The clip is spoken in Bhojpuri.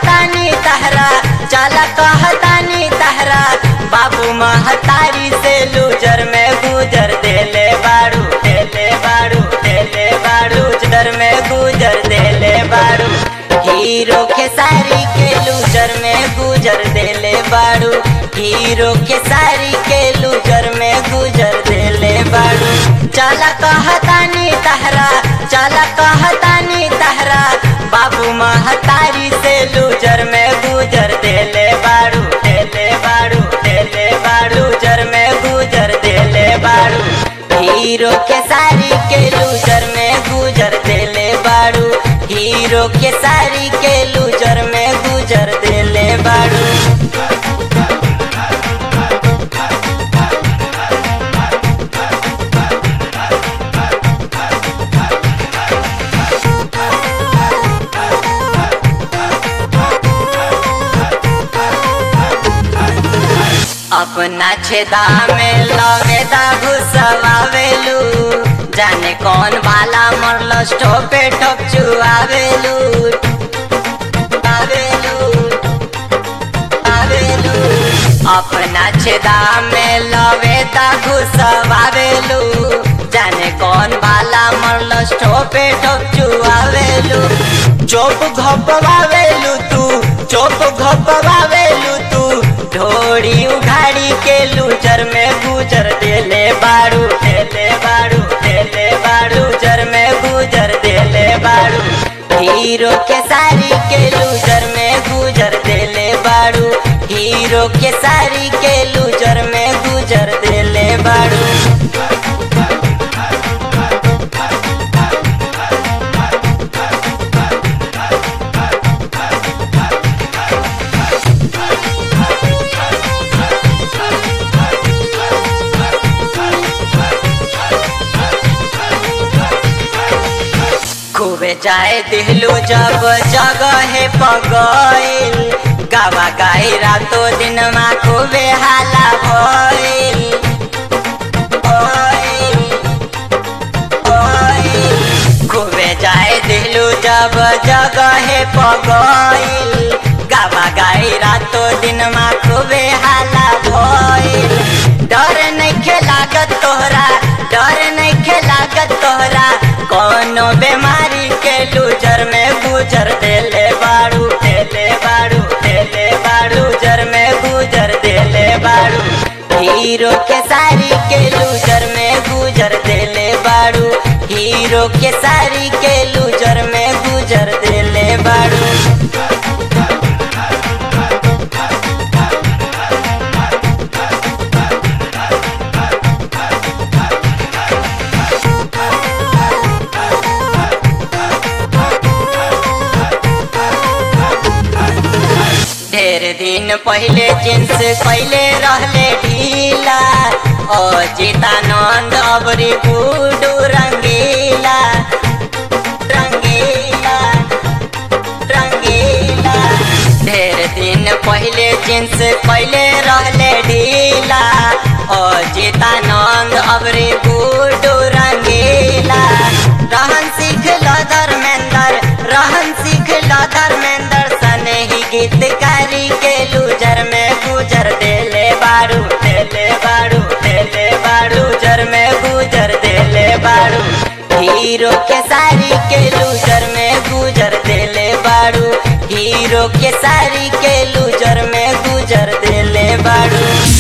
कहतानी तहरा चला कहतानी तहरा बाबू महतारी से लूजर में गुजर देले बाड़ू देले बाड़ू देले बाड़ू लूजर में गुजर देले बाड़ू हीरो के सारी के लूजर में गुजर देले बाड़ू हीरो के सारी के लूजर में गुजर देले बाड़ू चला कहतानी तहरा चला कहतानी तहरा बाबू महतारी से लूजर में गुजर देले बाड़ू देले बाड़ू देले बाड़ू लूजर में गुजर देले बाड़ू हीरो के सारी के लूजर में गुजर देले बाड़ू हीरो के सारी के लूजर में गुजर देले बाड़ू अपना छेदा में लवेदा घुसवावेलू जाने कौन भाला मरल ठोपे ठोप चुआवेलू आवेलू आवेलू अपना छेदा में लवेदा घुसवावेलू जाने कौन भाला मरल ठोपे ठोप चुआवेलू चोप घपवावेलू तू चोप घपवावेलू तू ढोड़ी उघाड़ी के लूजर में गुजर देले बाड़ू देले बाड़ू देले बाड़ू जर में गुजर देले बाड़ू हीरो के सारी के लूजर में गुजर देले बाड़ू हीरो के सारी के लूजर में गुजर देले बाड़ू खूबे जाए दिलू जब जगह पगइल गावा गाई रातो दिन मा खूबे हाला भइल भइल, भइल। खूबे जाए दिलू जब जगह पगइल गावा गाई रातो दिन मा खूबे हाला भइल डर नहीं लागत तोहरा डर नहीं लागत तोहरा कोनो बीमारी के लूजर में गुजर देले बाड़ू देले बाड़ू देले बाड़ू जर में गुजर देले बाड़ू हीरो के सारी के लूजर में गुजर देले बाड़ू हीरो के सारी के लूजर में गुजर देले बाड़ू ढेर दिन पहले जींस कैले रहले ढीला ओ जीतानंद अबरी गुडू रंगीला रंगीला रंगीला ढेर दिन पहले जींस कैले रहले ढीला ओ जीतानंद अबरी गुडू रंगीला रहन सीख लो धर्मेंद्र रहन सीख लो धर्मेंद्र सने ही गीतकारी के लूजर में गुजर देले बाड़ू देले बाड़ू देले बाड़ू जर में गुजर देले बाड़ू हीरो के सारी के लूजर में गुजर देले बाड़ू हीरो के सारी के लूजर में गुजर देले बाड़ू